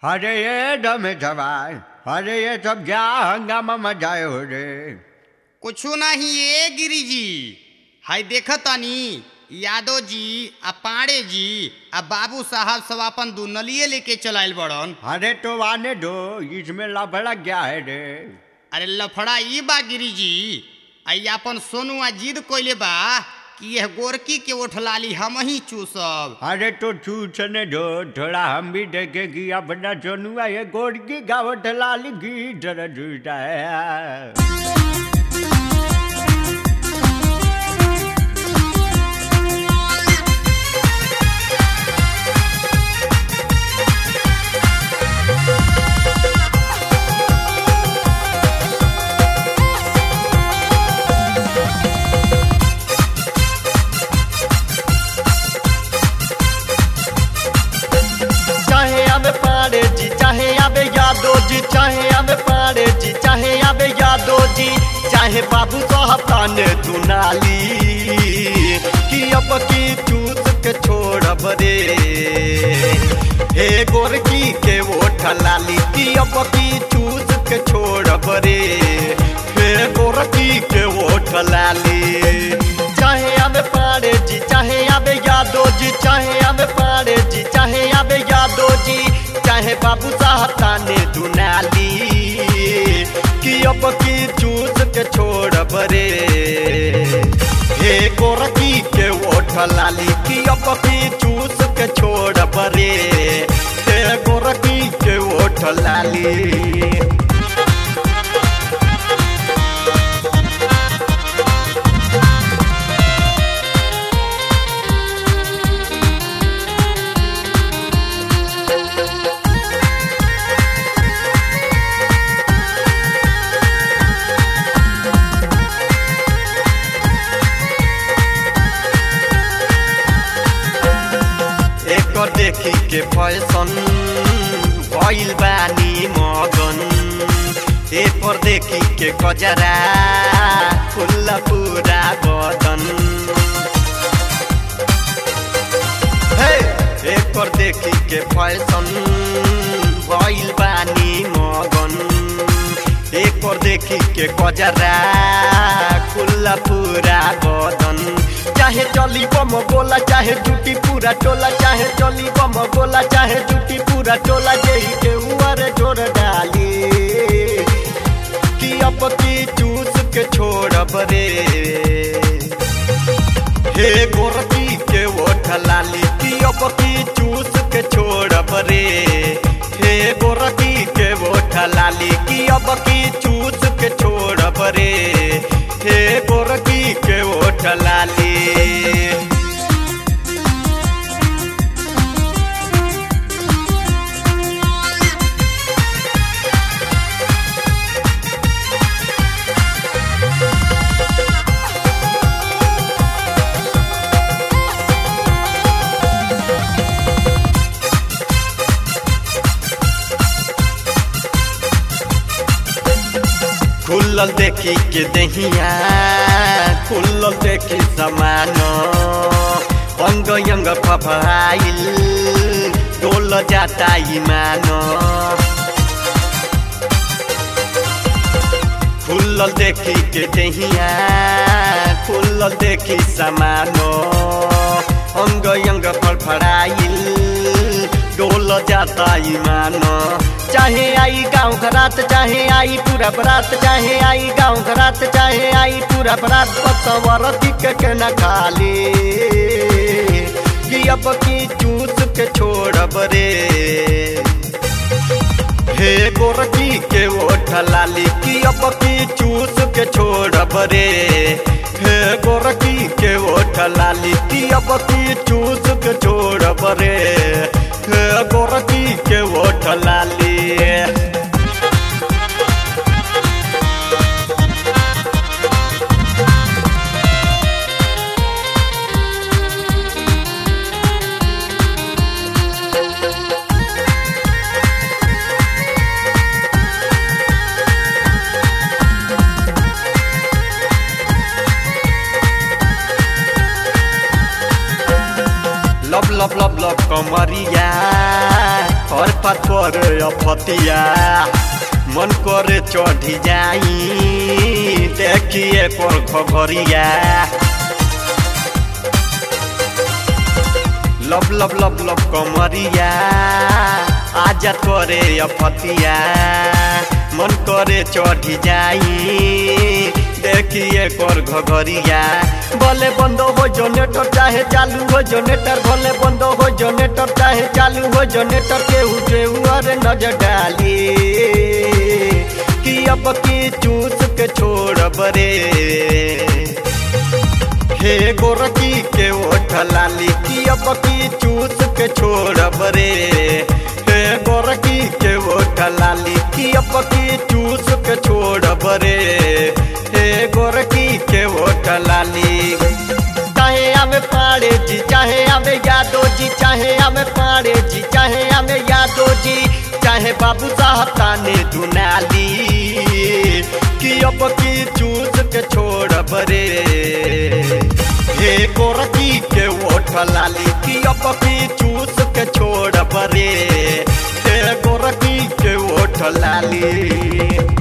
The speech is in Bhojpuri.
अरे ये दमे जवान अरे ये सब जा हंगामा मचाए हो रे कुछो नहीं ए गिरिजी हाय देखतानी यादव जी आ पांडे जी आ बाबू साहब सब अपन दुनलिए लेके चलाइल बड़न अरे तो आने दो इसमें लफड़ा क्या है रे अरे लफड़ा ई बा गिरिजी आई अपन सोनू आ जिद कोइले बा कि यह गोरकी के ओठलाली हम ही चूसब अरे तो चूसने दो थोड़ा हम भी देखे कि अपना सोनुआ ये गोड़ की गावट लाल की तरह चूसता है चाहे आवे पाड़े जी चाहे आवे यादव जी चाहे आवे पाड़े जी चाहे आवे यादव जी चाहे बाबू साहब ताने दुनाली कि अब की चूस के छोड़ब रे हे गोरकी के ओठ लाली कि अब की चूस के छोड़ब रे हे गोरकी के ओठ लाली चाहे आवे पाड़े जी चाहे आवे यादव जी चाहे आवे पाड़े जी चाहे आवे यादव जी चाहे बाबू साहब ताने दुनाली कि अब की चूस के छोड़ब रे हे गोरकी के ओठ लाली कि अब की चूस के छोड़ब रे हे गोरकी के ओठ लाली एक देखी के फैशन भइल बानी मगन एक पर देखी के कजरा खुल्ला पूरा बदन हे एक पर देखी के फैशन भइल बानी मगन एक पर देखी के कजरा खुल्ला पूरा बदन चाहे चली बम बोला चाहे जूटी पूरा टोला चाहे चली बम बोला चाहे जूटी पूरा टोला जेही के उमर जोर डाली कि अब की चूस के छोड़ब रे हे गोरकी के ओठ लाली कि अब की चूस के छोड़ब रे हे गोरकी के ओठ लाली कि अब की चूस के छोड़ब रे हे गोरकी के ओठ लाली खुलल देखी के दहिया खुलल देखी समान अंग अंग फफाइल डोल जाता ईमान खुलल देखी के दहिया खुलल देखी समान अंग अंग फड़फड़ाइल डोल जाता ईमान चाहे आई गाँव घरात चाहे आई पूरा बरात चाहे आई गाँव घरात चाहे आई पूरा बरात पतवर के न खाली कि अब की चूस के छोड़ब रे हे गोरकी के ओठ लाली कि अब की चूस के छोड़ब रे हे गोरकी के ओठ लाली कि अब की चूस के छोड़ब रे हे गोरकी के ओठ लाली लब लब लब लब कमरिया और पत्थर अफतिया मन करे चढ़ी जाई देखिए पर घरिया लब लब लब लब कमरिया आजा करे अफतिया मन करे चढ़ी जाई देखिए कर घरिया भले बंद हो जनरेटर चाहे चालू हो जनरेटर भले बंद हो जनरेटर चाहे चालू हो जनरेटर के उठे अरे नजर डाली कि अब की चूस के छोड़ बरे हे गोरकी के ओठ लाली की अब की चूस के छोड़ बरे हे गोरकी के ओठ लाली की अब की चूस के छोड़ बरे हे गोरकी के ओठ लाली चाहे हमें पाड़े जी चाहे हमें यादो जी चाहे हमें पाड़े जी चाहे हमें यादो जी चाहे बाबू साहब ताने दुनाली कि अब की चूस के छोड़ बरे हे गोरकी के ओठ लाली कि अब की चूस के छोड़ बरे हे गोरकी के ओठ लाली